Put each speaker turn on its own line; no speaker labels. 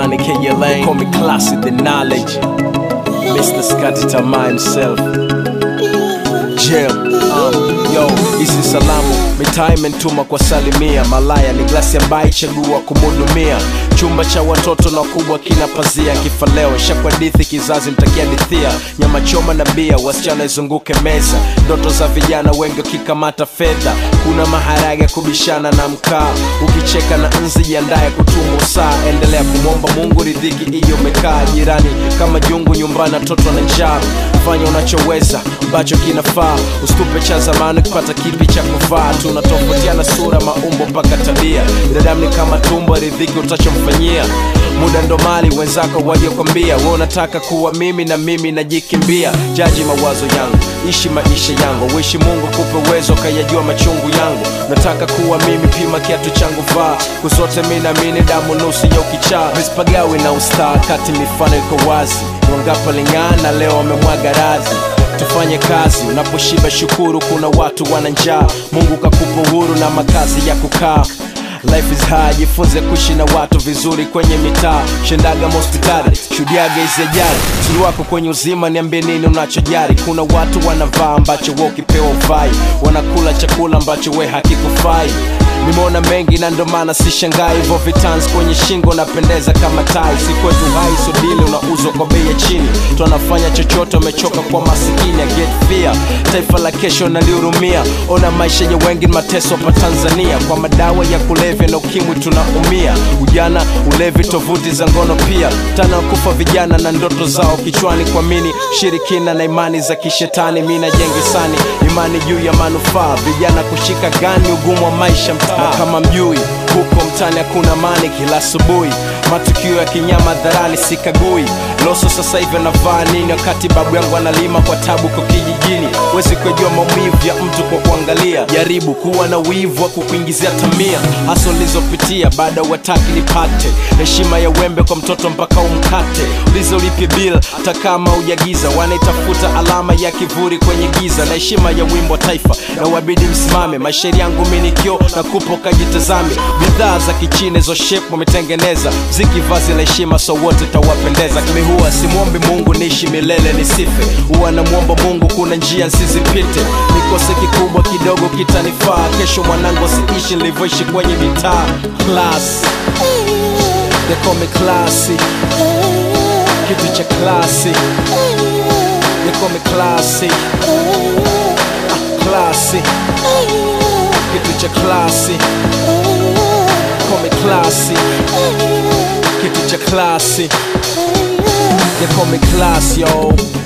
Money K Lane, call me classy the knowledge. Mr. Scotty Tama himself. Jail. Um, yo, hizi salamu mitaa imentuma kwa salimia malaya ni glasi ambaye chagua kumhudumia chumba cha watoto na wakubwa kina pazia kifa leo shakwadithi kizazi mtakiadithia nyama choma na bia wasichana izunguke meza ndoto za vijana wengi wakikamata fedha kuna maharage kubishana na mkaa ukicheka na nzi jiandaye kutumwa saa endelea kumwomba mungu ridhiki hiyo umekaa jirani kama jungu nyumbani watoto na njaa fanya unachoweza ambacho kinafaa usitupe cha zamani kupata kipi cha kuvaa tunatofautiana sura maumbo mpaka tabia binadamu ni kama tumbo ridhiki utachomfanyia muda ndo mali wenzako waliokwambia we unataka kuwa mimi na mimi najikimbia jaji mawazo yangu ishi maisha yangu uishi mungu kupe uwezo kayajua machungu yangu nataka kuwa mimi pima kiatu changu vaa kusote mi namini damu nusu ya ukichaa mispagawi na ustaa kati mifano iko wazi wangapa ling'ana leo wamemwaga radhi tufanye kazi unaposhiba shukuru kuna watu wana njaa mungu kakupa uhuru na makazi ya kukaa Life is hard, jifunze kuishi na watu vizuri kwenye mitaa shendaga hospitali shuhudiaga hizi ajali siri wako kwenye uzima niambie nini unachojari kuna watu wanavaa ambacho we ukipewa uvai wanakula chakula ambacho we hakikufai nimeona mengi na ndo maana sishangai hivyo vitans kwenye shingo napendeza kama tai si kwetu hai sodili unauzwa kwa bei ya chini tunafanya chochote umechoka kwa masikini ya get fear taifa la kesho nalihurumia ona maisha ya wengi ni mateso hapa tanzania kwa madawa ya kulevya na ukimwi tunaumia ujana ulevi tovuti za ngono pia tana kufa vijana na ndoto zao kichwani kuamini shirikina na imani za kishetani mi najenga sani imani juu ya manufaa vijana kushika gani ugumu wa maisha mtaa na kama mjui huko mtani hakuna mani kila asubuhi matukio ya kinyama dharani sikagui loso sasa hivi anavaa nini wakati babu yangu analima kwa tabu kwa kijijini wezi kujua maumivu ya mtu kwa kuangalia jaribu kuwa na wivu wa kukuingizia tamia hasa ulizopitia baada wataki nipate heshima ya wembe kwa mtoto mpaka umkate ulizo ulipie bil hata kama ujagiza wanaitafuta alama ya kivuri kwenye giza na heshima ya wimbo wa taifa na wabidi msimame mashairi yangu minikio na kupo kajitazame bidhaa za kichine zo shape wametengeneza ziki vazi la heshima so wote tawapendeza kimi huwa simwombi mungu niishi milele nisife huwa namwomba mungu kuna njia nsizipite nikose kikubwa kidogo kitanifaa kesho mwanangu asiishi nilivyoishi kwenye mitaa class they call me classy kitu cha classy they call me classy ah, classy kitu cha classy call me classy kitu cha classy they call me class yo